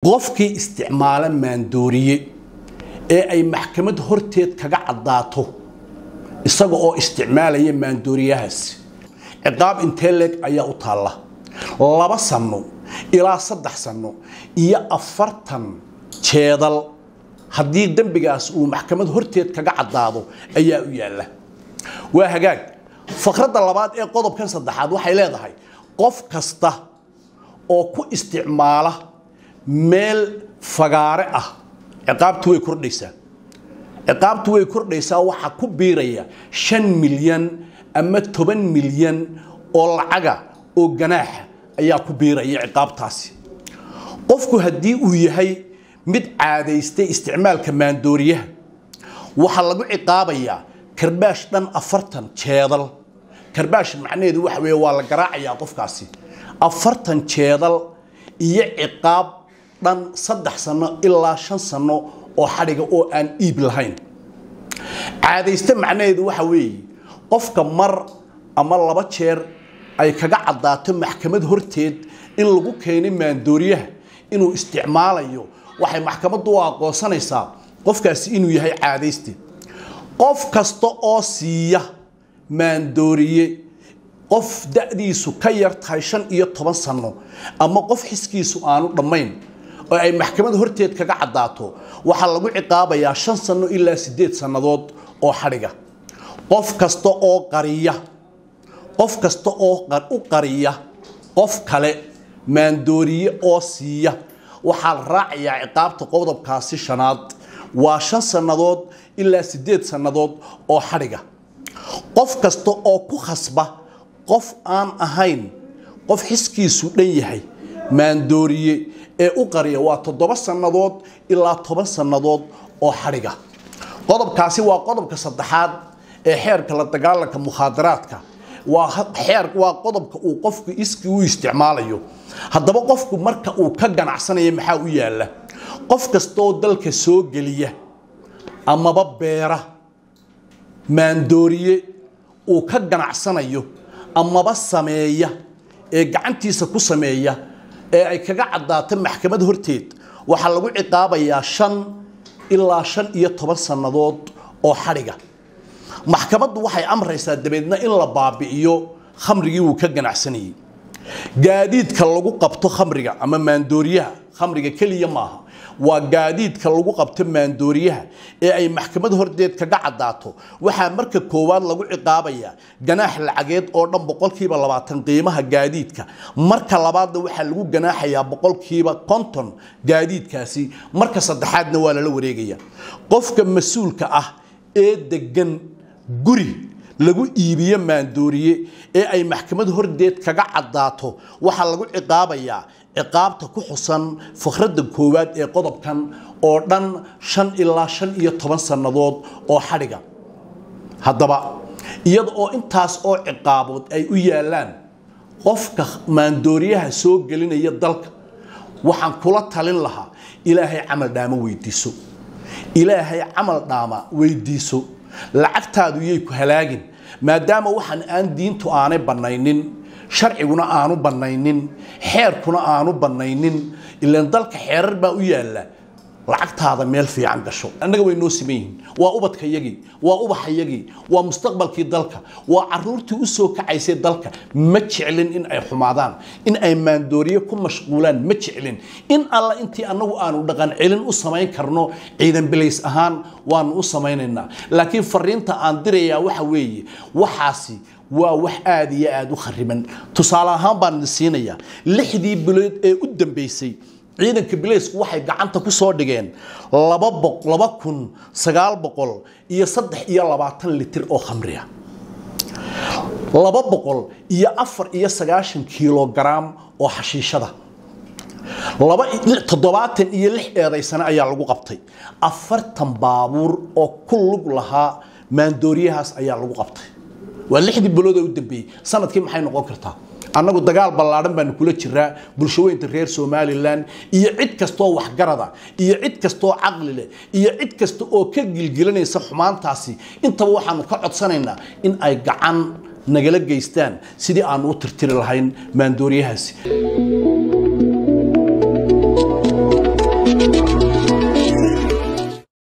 qofkii isticmaala maandooriye ee ay maxkamad horteed kaga caddaato isaga oo isticmaalaya maandooriyahaasi ciqaab intee leeg ayaa u taalla laba sanno ilaa saddex sanno iyo afartan jeedal haddii dembigaas uu maxkamad horteed kaga caddaado ayaa u yaalla waa hagaag fakradda labaad ee qodobkan saddexaad waxay leedahay qof kasta oo ku isticmaala meel fagaare ah ciqaabtu way kordhaysaa ciqaabtu way kordhaysaa waxaa ku biiraya shan milyan ama toban milyan oo lacaga oo ganaaxa ayaa ku biiraya ciqaabtaasi qofku haddii uu yahay mid caadaystay isticmaalka maandooriyaha waxaa lagu ciqaabayaa karbaash dhan afartan jeedal karbaash macnaheedu waxa weeye waa la garaacayaa qofkaasi afartan jeedal iyo ciqaab dhan saddex sano ilaa shan sano oo xadhiga oo aan iib lahayn caadayste macnaheedu waxa weeye qofka mar ama laba jeer ay kaga caddaato maxkamad horteed in lagu keenay maandooriyaha inuu isticmaalayo waxay maxkamaddu u aqoonsanaysaa qofkaasi inuu yahay caadayste qof kasta oo siiya maandooriye qof da'diisu ka yar tahay shan iyo toban sanno ama qof xiskiisu aanu dhammayn oo ay maxkamad horteed kaga caddaato waxaa lagu ciqaabayaa shan sanno ilaa siddeed sannadood oo xadhiga qof kasta oo qariya qof kasta oo u qariya qof kale maandooriye oo siiya waxaa la raacayaa ciqaabta qodobkaasi shanaad waa shan sannadood ilaa siddeed sannadood oo xadhiga qof kasta oo ku khasba qof aan ahayn qof xiskiisu dhan yahay maandooriye ee u qariya waa toddoba sannadood ilaa toban sannadood oo xadhiga qodobkaasi waa qodobka saddexaad ee xeerka la dagaalanka mukhaadaraadka waa xeer waa qodobka uu qofku iskii u isticmaalayo haddaba qofku marka uu ka ganacsanayo maxaa u yaalla qof kastaoo dalka soo geliya amaba beera maandooriye uu ka ganacsanayo amaba sameeya ee gacantiisa ku sameeya ee ay kaga caddaato maxkamad horteed waxaa lagu ciqaabayaa shan ilaa shan iyo toban sannadood oo xadhiga maxkamaddu waxay amraysaa dabeedna in la baabi'iyo khamrigii uu ka ganacsanayey gaadiidka lagu qabto khamriga ama maandooriyaha khamriga keliya maaha waa gaadiidka lagu qabto maandooriyaha ee ay maxkamad horteed kaga caddaato waxaa marka koowaad lagu ciqaabayaa ganaax lacageed oo dhan boqolkiiba labaatan qiimaha gaadiidka marka labaadna waxaa lagu ganaaxayaa boqolkiiba konton gaadiidkaasi marka saddexaadna waa lala wareegaya qofka mas-uulka ah ee degan guri lagu iibiyo maandooriye ee ay maxkamad hordeed kaga caddaato waxaa lagu ciqaabayaa ciqaabta ku xusan fakradda koowaad ee qodobkan oo dhan shan ilaa shan iyo toban sannadood oo xadhiga haddaba iyada oo intaas oo ciqaabood ay u yaallaan qofka maandooriyaha soo gelinaya dalka waxaan kula talin lahaa ilaahay camal dhaamo weydiiso ilaahay camal dhaama weydiiso lacagtaadu yay ku halaagin maadaama waxaan aan diintu aanay bannaynin sharciguna aanu bannaynin xeerkuna aanu bannaynin ilaan dalka xeerar baa u yaalla lacagtaada meel fiican gasho annaga way noo siman yihiin waa ubadkayagii waa ubaxayagii waa mustaqbalkii dalka waa caruurtii u soo kacaysay dalka ma jeclin in ay xumaadaan in ay maandooriye ku mashquulaan ma jeclin in alla intii annagu aanu dhaqan celin u samayn karno ciidan bilays ahaan waanu u samaynaynaa laakiin fariinta aan dirayaa waxa weeye waxaasi waa wax aada iyo aada u khariban tusaale ahaan baan idin siinayaa lixdii bilood ee u dambeysay ciidanka bileysku waxay gacanta ku soo dhigeen laba kun sagaal boqol iyo saddex iyo labaatan litir oo khamriya laba boqol iyo afar iyo sagaashan kilogaram oo xashiishada laba toddobaatan iyo lix eedaysane ayaa lagu qabtay afartan baabuur oo ku lug lahaa maandooriyahaas ayaa lagu qabtay waa lixdii bilood ee u dambeeyey sanadkii maxay noqon kartaa annagu dagaal ballaadhan baanu kula jiraa bulshaweynta reer somalilan iyo cid kastaoo waxgarada iyo cid kastaoo caqli leh iyo cid kasta oo ka gilgilanaysa xumaantaasi intaba waxaanu ka codsanaynaa in ay gacan nagala geystaan sidii aanu u tirtiri lahayn maandooriyahaasi